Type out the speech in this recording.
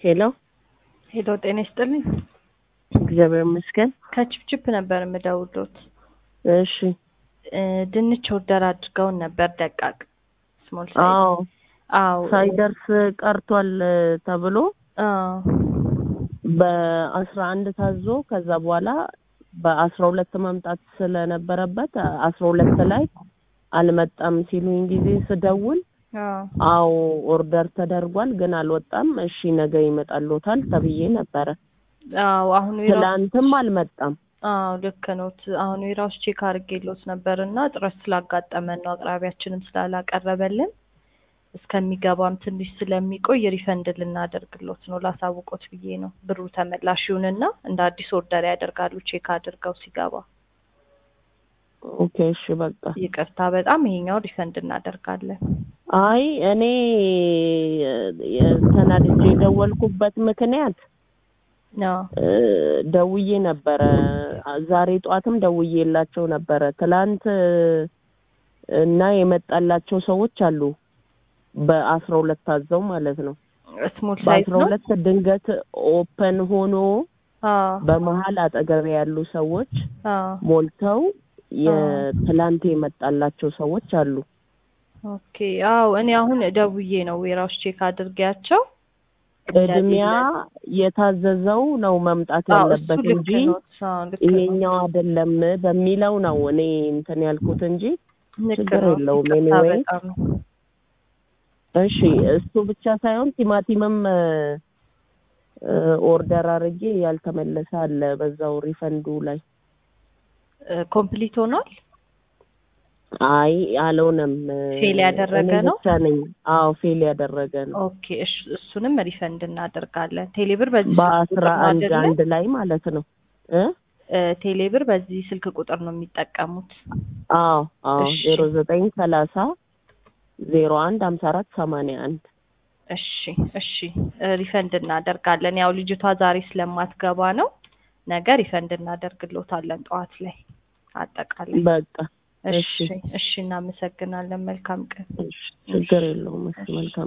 ሄሎ ሄሎ ጤና ይስጥልኝ። እግዚአብሔር ይመስገን። ከችፕችፕ ነበር የምደውሎት። እሺ እ ድንች ኦርደር አድርገውን ነበር ደቃቅ ስሞል ሳይዝ። አዎ አዎ ሳይደርስ ቀርቷል ተብሎ አዎ በአስራ አንድ ታዞ ከዛ በኋላ በአስራ ሁለት መምጣት ስለነበረበት አስራ ሁለት ላይ አልመጣም ሲሉኝ ጊዜ ስደውል አዎ አዎ ኦርደር ተደርጓል ግን አልወጣም፣ እሺ ነገ ይመጣልዎታል ተብዬ ነበረ። አዎ አሁን ዌራውስ ትላንትም አልመጣም። አዎ ልክ ነዎት። አሁን ዌራውስ ቼክ አድርጌሎት ነበር እና እጥረት ስላጋጠመን ነው አቅራቢያችንም ስላላቀረበልን እስከሚገባም ትንሽ ስለሚቆይ ሪፈንድ ልናደርግሎት ነው ላሳውቆት ብዬ ነው። ብሩ ተመላሽ ይሁንና እንደ አዲስ ኦርደር ያደርጋሉ ቼክ አድርገው ሲገባ። ኦኬ እሺ በቃ ይቅርታ በጣም ይሄኛው ሪፈንድ እናደርጋለን። አይ እኔ የ- ተናድጄ የደወልኩበት ምክንያት አዎ እ ደውዬ ነበረ። ዛሬ ጠዋትም ደውዬላቸው ነበረ። ትላንት እና የመጣላቸው ሰዎች አሉ በአስራ ሁለት ታዘው ማለት ነው። ስሞል ሳይዝ በአስራ ነው። ሁለት ድንገት ኦፐን ሆኖ አዎ በመሀል አጠገብ ያሉ ሰዎች አዎ ሞልተው የትላንት የመጣላቸው ሰዎች አሉ። ኦኬ አዎ እኔ አሁን ደውዬ ነው ዌራውስ ቼክ አድርጌያቸው ቅድሚያ የታዘዘው ነው መምጣት አዎ፣ እሱ ያለበት ልክ እንጂ ነው። አዎ ልክ ነው። ይሄኛው አይደለም በሚለው ነው እኔ እንትን ያልኩት እንጂ ልክ ችግር ነው። የለውም። ይቅርታ ኤኒዌይ በጣም ነው። እሺ እሱ ብቻ ሳይሆን ቲማቲምም እ ኦርደር አድርጌ ያልተመለሰ አለ በዛው ሪፈንዱ ላይ። ኮምፕሊት ሆኗል። አይ አልሆነም። ፌል ያደረገ እኔ ነው? ብቻ ነኝ። አዎ ፌል ያደረገ ነው። ኦኬ እሽ- እሱንም ሪፈንድ እናደርጋለን። ቴሌብር በዚህ በአስራ ስልክ ቁጥር ነው አንድ አይደለ? አንድ ላይ ማለት ነው እ እ ቴሌብር በዚህ ስልክ ቁጥር ነው የሚጠቀሙት። አዎ አዎ እሺ። ዜሮ ዘጠኝ ሰላሳ ዜሮ አንድ ሀምሳ አራት ሰማንያ አንድ እሺ እሺ እ ሪፈንድ እናደርጋለን። ያው ልጅቷ ዛሬ ስለማትገባ ነው። ነገ ሪፈንድ እናደርግሎታለን ጠዋት ላይ አጠቃላይ። በቃ እሺ እሺ እሺ እናመሰግናለን። መልካም ቀን። እሺ ችግር የለውም። እሺ መልካም